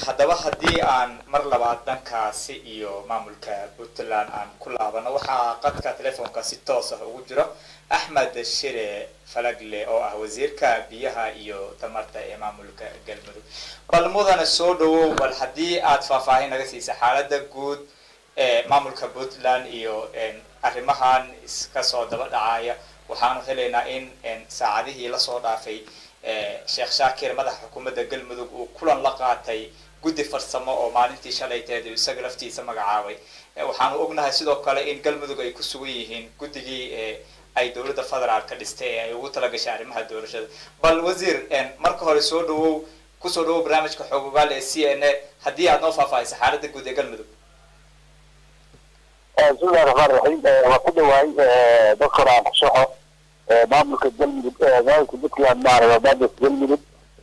haddaba haddii aan mar labaad dhankaasi iyo maamulka puntland aan ku laabano waxaa qadka telefoonka si toos ah ugu jiro axmed shire falagle oo ah wasiirka biyaha iyo tamarta ee maamulka galmudug bal mudana soo dhawow bal haddii aad faahfaahin naga siisa xaalada guud ee maamulka puntland iyo arrimahan iska soo daba dhacaya waxaanu helaynaa in saacadihii lasoo dhaafay sheekh shaakir madaxa xukuumadda galmudug uu kulan la qaatay guddi farsamo oo maalintii shalayteed isaga laftiisa magacaabay waxaanu ognahay sidoo kale in galmudug ay ku sugan yihiin guddigii ay dowladda federaal ka dhistay ee ay ugu talagashay arrimaha doorashada bal wasiir marka hore soo dhawow kusoo dhawow barnaamijka xoog ogaal ee c n a haddii aad noo faahfaahisa xaaladda guud ee galmudug bismillahi raxmaan raxiim waa ku dhawaay doctor aan kushaxo maamulka galmudug maamulka puntland maaraba maamulka galmudug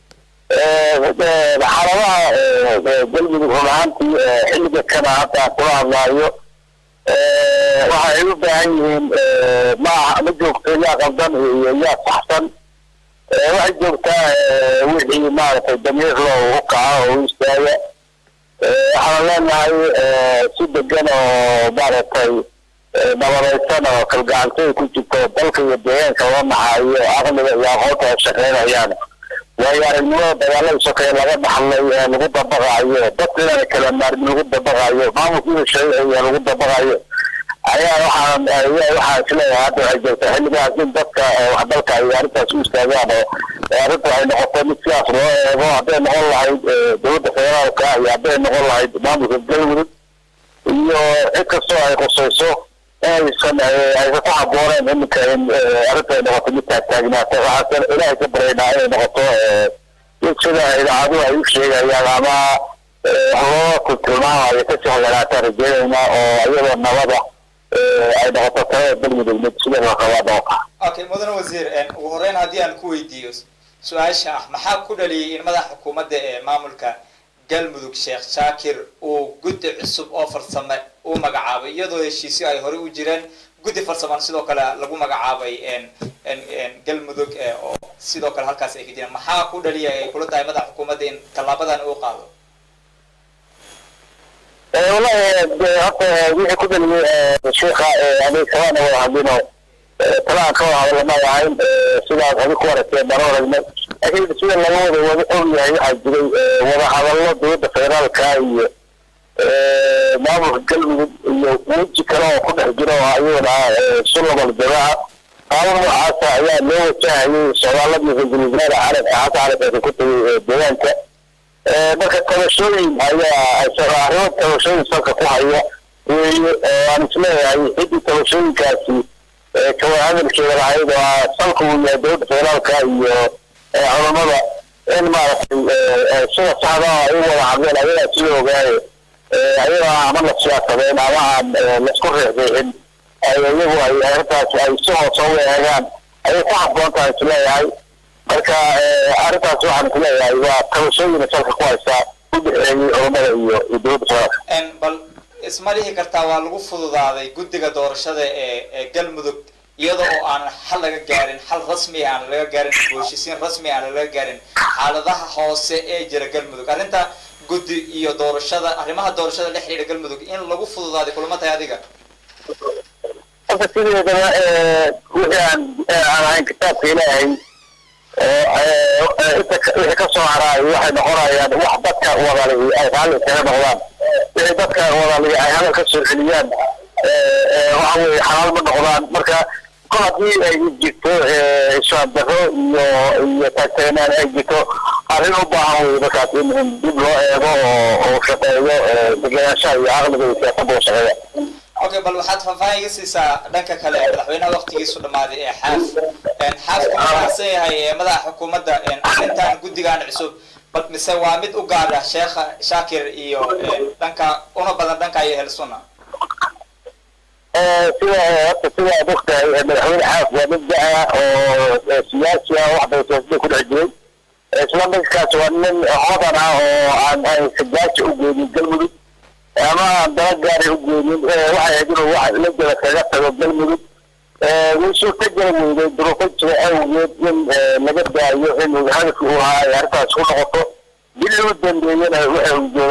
xaaladaha galmudug run ahaantii xilliga kana hadda kula hadlaayo waxay u baahan yihiin ma ma joogto yaa qaldan iyo yaa saxsan waxay joogtaa wixii maaragtay damiir loo u kaca oo u istaaga waxaan leenahay si degan oo maaragtay nabadaysan oo kalgacaltooy ku jirto dalka iyo deegaanka loo naxaayo aqliga iyo aqoonta ay shaqeynayaan waayo aragnimada dagaalada sokeeye laga dhaxlay ee lagu dabaqaayo dadkana kala maarmi lagu dabaqaayo maamulkiina sharciga lagu dabaqaayo ayaa waxaan waxaa isleeyahay hadda waxay joogtaa xilligaas in dadka wax dalka ay arrintaas u istaagaan oo arrinta ay noqoto mid sidaas loo eego hadday noqon lahayd dowladda federaalka iyo hadday noqon lahayd maamulka galmudug iyo cid kastoo ay qusayso inaysan aysan ku habooneen iminka in arrinta ay noqoto mid taagtaagnaata waxaasan ilaahay ka baryaynaa inay noqoto mid sida idaacadu ay u sheegayaan ama loo tilmaamayo kasii hoyanaataan rajeynaynaa oo iyadoo nabada ay noqoto talada galmudug mid sida la qabaa noqota okay mudane wasiir ugu horeyn haddii aan ku weydiiyo su-aasha ah maxaa ku dhaliyay in madaxa xukuumadda ee maamulka galmudug sheekh shaakir uu guddi cusub oo farsame uu magacaabay iyadoo heshiisyo ay horey u jireen guddi farsaman sidoo kale lagu magacaabay galmudug oo sidoo kale halkaas ay ka jireen maxaa ku dhaliya ay kula tahay madaxa xukuumadda in tallaabadan uu qaado wallahi horta wixii ku dhaliyay sheekha anig kabana wada hadlino talaan ka wada hadlama ahayn sidaas adi ku aragteen baan aragnay laakiin sida laga wada wada og yahay waxaa jiray wada hadallo dowladda federaalka iyo maamulka galmudug iyo weji kale oo ku dhex jira oo ayagana sulabal jamaaca qaabo noocaasa ayaa loo wajahayay socdaaladii ra-iisul wasaare carabka xasan carabka ku tagay deegaanka marka tabashooyin ayaa arrimo tabashooyin salka ku haya weeye aan isleeyahay ciddii tabashooyinkaasi kawa hadalkeeda lahayd oo salka uu yahay dowladda federaalka iyo culammada in maaragtay sida saxda ay u wada hadleen ayagaa sida ogaaye ayagaa ama la siyaasadeen ama aan laisku riixriixin iyagu ay arrintaas ay si hoose u eegaan ayay ku habboon tahay isleeyahay marka arrintaas waxaan isleeyahay waa tabashooyina salka ku haysaa u dhexeeyey culammada iyo iyo dowladda federaalka bal isma dhihi kartaa waa lagu fududaaday guddiga doorashada ee ee galmudug iyada oo aan xal laga gaarin xal rasmi aan laga gaarin heshiisiin rasmi aan laga gaarin xaaladaha hoose ee jira galmudug arrinta guddi iyo doorashada arrimaha doorashada la xidhiidha galmudug in lagu fududaaday kulama tahay adiga horta sideedaba wixii aan aan ahayn kitaabka ilaahay inta wixii ka soo haraayo waxay noqonayaan wax dadka wadali ay raalli kaga noqdaan wixii dadka wadali ay hadal ka soo celiyaan waxa weeye xalaal ma noqdaan marka kol haddii ay jirto ishaan daro iyo iyo taagtagnaan ay jirto arrin u baahan weye markaas in in dib loo eego oo oo shaqeeyo degenaanshaha iyo caqliga iyo siyaasadda u shaqeeya okay bal waxaad faahfaahin iga siisaa dhanka kale madaxweynaha waktigiisu dhammaaday ee xaaf xaafku mafaahsan yahay ee madaxa xukuumadda arrintan guddigan cusub bal mise waa mid u gaar ah sheekha shaakir iyo dhanka una badan dhanka iyo helsuna sida horta sida aad ogtahay madaxweyne xaaf waa mid da-a oo siyaasi ah wax bay siyaasadda ku dhex jiray isla midkaas waa nin hodan ah oo aan aan sajaaja u geenin galmudug ama aan dala gaari u geenin waxay ahayd inuu wax la jira kaga tago galmudug way suurta geli weyday duruufo jira awgeed in laga daayo in hadafki uu ahaa ay arrintaas ku noqoto bil u dambeeyana waxa uu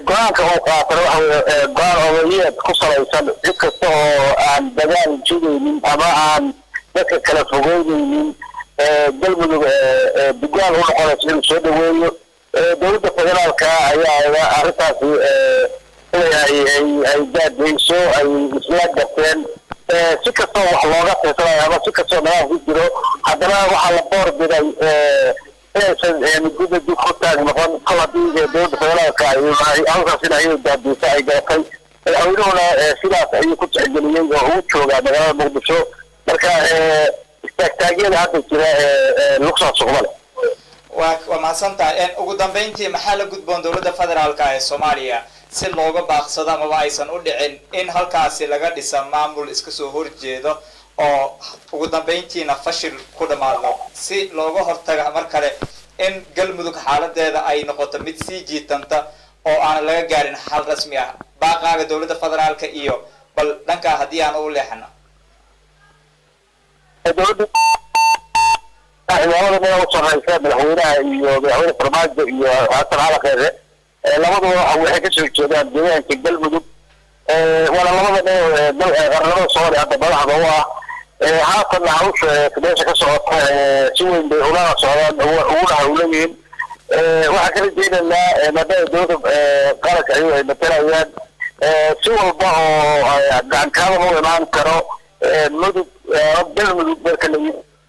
go-aanka uu qaatana waxa weye go-aan odayeed ku salaysan cid kasta oo aan dagaal jidaynin ama aan dadka kala fogeynaynin galmudug dugaan u noqonaysa inuu soo dhaweeyo dowladda federaalka ayaa arrintaasi inay ay daadeyso ay isla garteen si kastoo wax looga tirsanayo ama si kastoo nagaal ku jiro haddana waxaa la boor biday inaysan midguda dib ku taag noqon kol haddii dowladda federaalka halkaas in ayay daadeysa ay garatay madaxweynuhuna sidaas ayuu ku tixgeliyey oo ugu joogaa magaalada muqdisho marka istaagtaagyada hadda jira lugsaa suqma leh waa waa mahadsantahay ugu dambeyntii maxaa la gudboon dowladda federaalka ee soomaaliya si looga baaqsado amaba aysan u dhicin in halkaasi laga dhisa maamul iska soo horjeedo oo ugu dambeyntiina fashil ku dhamaado si looga hortaga mar kale in galmudug xaaladeeda ay noqoto mid sii jiitanta oo aanan laga gaarin xal rasmi ah baaqaaga dowladda federaalka iyo bal dhankaa haddii aan u leexano ciidamada meel u sarreysa madaxweynaha iyo madaxweyne farmaajo iyo xasan cali kheyre labaduba waxay kasoo jeedaan deegaanka galmudug waana labada meel qarnimada soomaaliya hadda madaxda u ah haatanna hawsha meesha ka socota si weyn bay ulana socdaan uguna hawlayihiin waxaan kala jeedaynaa maadaama dowladda qaranka ayagu ay matalayaan si walba oo gacankaada u imaan karo mudug galmudug marka la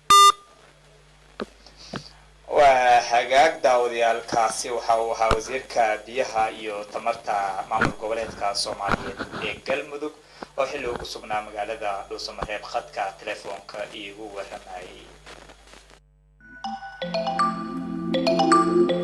waa hagaag daawadayaalkaasi waxa uu ahaa wasiirka biyaha iyo tamarta maamul goboleedka soomaaliyeed ee galmudug oo xilli ugu sugnaa magaalada dhuusamareeb khadka telefoonka iigu waramayay